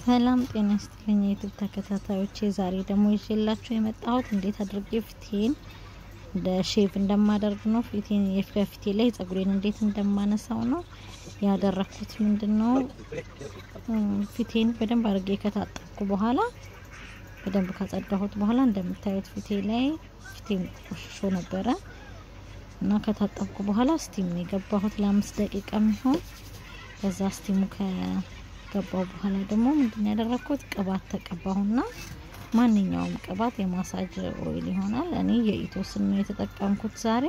ሰላም ጤና ይስጥልኝ የዩቱብ ተከታታዮቼ፣ ዛሬ ደግሞ ይዤላችሁ የመጣሁት እንዴት አድርጌ ፊቴን እንደ ሼቭ እንደማደርግ ነው። ፊቴን የፊቴ ላይ ጸጉሬን እንዴት እንደማነሳው ነው ያደረኩት። ምንድን ነው ፊቴን በደንብ አድርጌ ከታጠብኩ በኋላ በደንብ ካጸዳሁት በኋላ እንደምታዩት ፊቴ ላይ ፊቴን ቆሽሾ ነበረ እና ከታጠብኩ በኋላ ስቲም ነው የገባሁት ለአምስት ደቂቃ የሚሆን ከዛ ስቲሙ ከገባው በኋላ ደግሞ ምንድን ያደረኩት ቅባት ተቀባሁና ማንኛውም ቅባት የማሳጅ ኦይል ይሆናል። እኔ የኢቶስን ነው የተጠቀምኩት ዛሬ።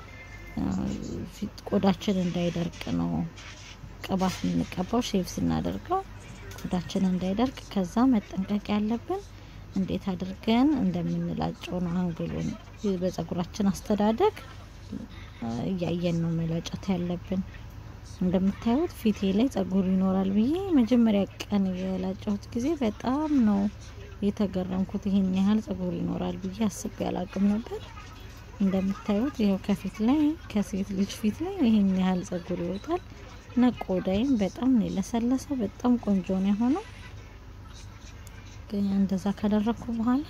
ፊት ቆዳችን እንዳይደርቅ ነው ቅባት የምንቀባው ሼቭ ስናደርገው ቆዳችን እንዳይደርቅ። ከዛ መጠንቀቅ ያለብን እንዴት አድርገን እንደምንላጨው ነው። አንግሉን በጸጉራችን አስተዳደግ እያየን ነው መላጨት ያለብን። እንደምታዩት ፊቴ ላይ ጸጉር ይኖራል ብዬ መጀመሪያ ቀን የላጨሁት ጊዜ በጣም ነው የተገረምኩት። ይሄን ያህል ጸጉር ይኖራል ብዬ አስቤ አላቅም ነበር። እንደምታዩት ይኸው ከፊት ላይ ከሴት ልጅ ፊት ላይ ይሄን ያህል ጸጉር ይወጣል እና ቆዳይም በጣም ነው የለሰለሰው። በጣም ቆንጆ ነው የሆነው። እንደዛ ካደረግኩ በኋላ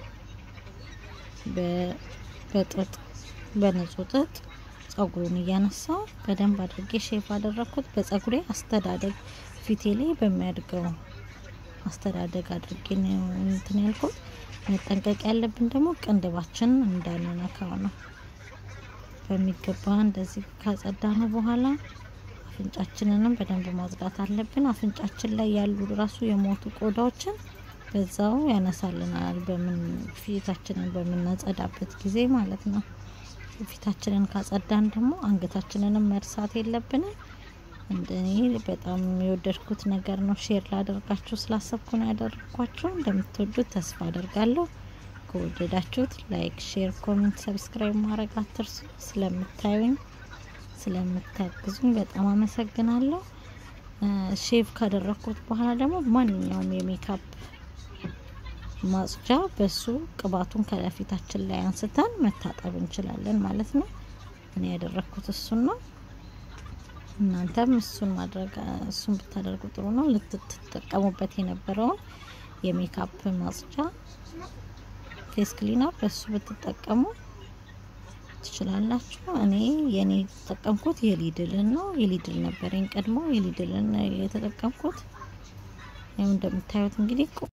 በጥጥ በንጹህ ጥጥ ጸጉሩን እያነሳው በደንብ አድርጌ ሼፍ አደረግኩት። በጸጉሬ አስተዳደግ ፊቴ ላይ በሚያድገው አስተዳደግ አድርጌ ነው እንትን ያልኩት። መጠንቀቅ ያለብን ደግሞ ቅንድባችን እንዳንነካው ነው። በሚገባ እንደዚህ ካጸዳ ነው በኋላ አፍንጫችንንም በደንብ ማጽዳት አለብን። አፍንጫችን ላይ ያሉ ራሱ የሞቱ ቆዳዎችን በዛው ያነሳልናል። በምን ፊታችንን በምናጸዳበት ጊዜ ማለት ነው። ፊታችንን ካጸዳን ደግሞ አንገታችንንም መርሳት የለብንም። እንደኔ በጣም የወደድኩት ነገር ነው። ሼር ላደርጋችሁ ስላሰብኩ ነው ያደረግኳቸው። እንደምትወዱት ተስፋ አደርጋለሁ። ከወደዳችሁት ላይክ፣ ሼር፣ ኮሜንት፣ ሰብስክራይብ ማድረግ አትርሱ። ስለምታዩኝ ስለምታግዙኝ በጣም አመሰግናለሁ። ሼቭ ካደረግኩት በኋላ ደግሞ ማንኛውም የሜካፕ ማጽጃ በሱ ቅባቱን ከለፊታችን ላይ አንስተን መታጠብ እንችላለን ማለት ነው። እኔ ያደረግኩት እሱን ነው። እናንተም እሱን ማድረግ እሱን ብታደርጉ ጥሩ ነው። ልትጠቀሙበት የነበረውን የሜካፕ ማጽጃ ፌስ ክሊነር በሱ ብትጠቀሙ ትችላላችሁ። እኔ የኔ የተጠቀምኩት የሊድልን ነው። የሊድል ነበረኝ ቀድሞ የሊድልን የተጠቀምኩት። ያው እንደምታዩት እንግዲህ